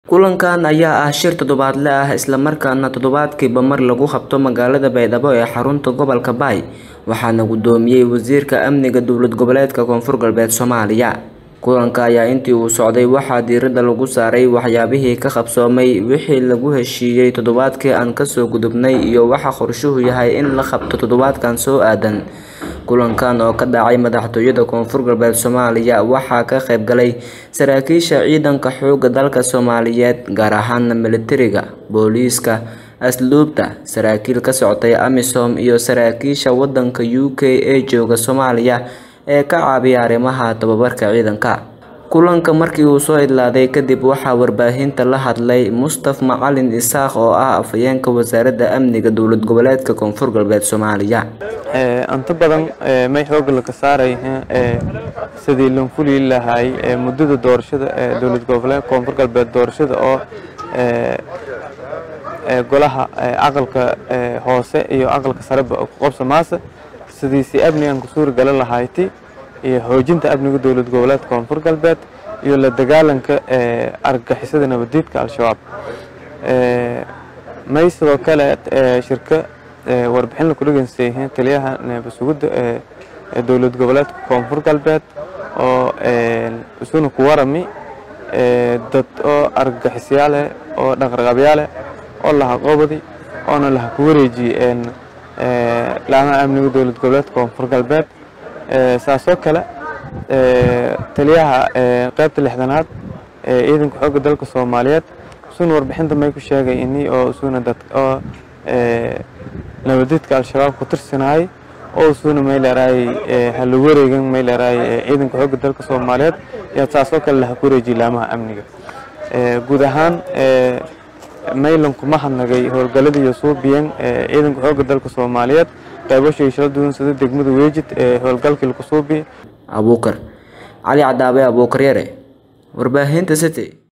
Kulankan ayaa ah shir toddobaadle ah isla markaana toddobaadkiiba mar lagu qabto magaalada Baydhabo ee xarunta gobolka Bay waxaana gudoomiyay Wasiirka Amniga Dowlad Goboleedka Koonfur Galbeed Soomaaliya. Kulanka ayaa intii uu socday waxaa diiradda lagu saaray waxyaabihii ka qabsoomay, wixii lagu heshiiyay toddobaadkii aan kasoo gudubnay iyo waxa qorshuhu yahay in la qabto toddobaadkan soo aadan. Kulankan oo ka dhacay madaxtooyada Koonfur Galbeed Soomaaliya waxaa ka qayb galay saraakiisha ciidanka xoogga dalka Soomaaliyeed gaar ahaan militariga, booliiska, asluubta, saraakiil ka socotay AMISOM iyo saraakiisha wadanka UK ee jooga Soomaaliya ee ka caawiya arrimaha tababarka ciidanka. Kulanka markii uu soo idlaaday kadib waxaa warbaahinta la hadlay Mustaf Macalin Isaaq oo ah afhayeenka wasaaradda amniga dowlad goboleedka Koonfur Galbeed Soomaaliya. inta badan may xooga la ka saarayna sidii loo fuli lahay muddada doorashada ee dowlad goboleedka Koonfur Galbeed doorashada oo golaha aqalka hoose iyo aqalka sare ku qabsamaasa sidii si amnigan ku suuri galan lahayti iyo xoojinta amniga dowlad goboleedka Koonfur Galbeed iyo la dagaalanka argagixisada nabadiidka al-shabaab may sidoo kale shirka warbixin la ku dhageysanayay taliyaha nabadsuguda ee dowlad goboleedka Koonfur Galbeed oo isuna ku warami dad oo argagixisyaal oo dhaqraqabyaaleh oo laha qobadi oona laha ku wareejiyay laamaha amniga dowlad goboleedka Koonfur Galbeed saasoo kale taliyaha qaybta lixdanaad ee ciidanka xoogga dalka Soomaaliyeed isuna warbixinta may ku sheegay inii oo isuna dad oo nabadiidka al-shabaab ku tirsanayay oo isuna may leedahay hala wareegan may leedahay ciidanka xoogga dalka Soomaaliyeed iyo saasoo kale laha ku wareejiyay laamaha amniga guud ahaan maylan kuma hadnagay howlgaladii iyo suubiyan ciidanka xoogga dalka Soomaaliyeed qaybashii shil duwan sida degmada Weejid ee howlgalkii lagu suubi Abuukar Cali Cadaabe Abuukar Yare warbaahinta City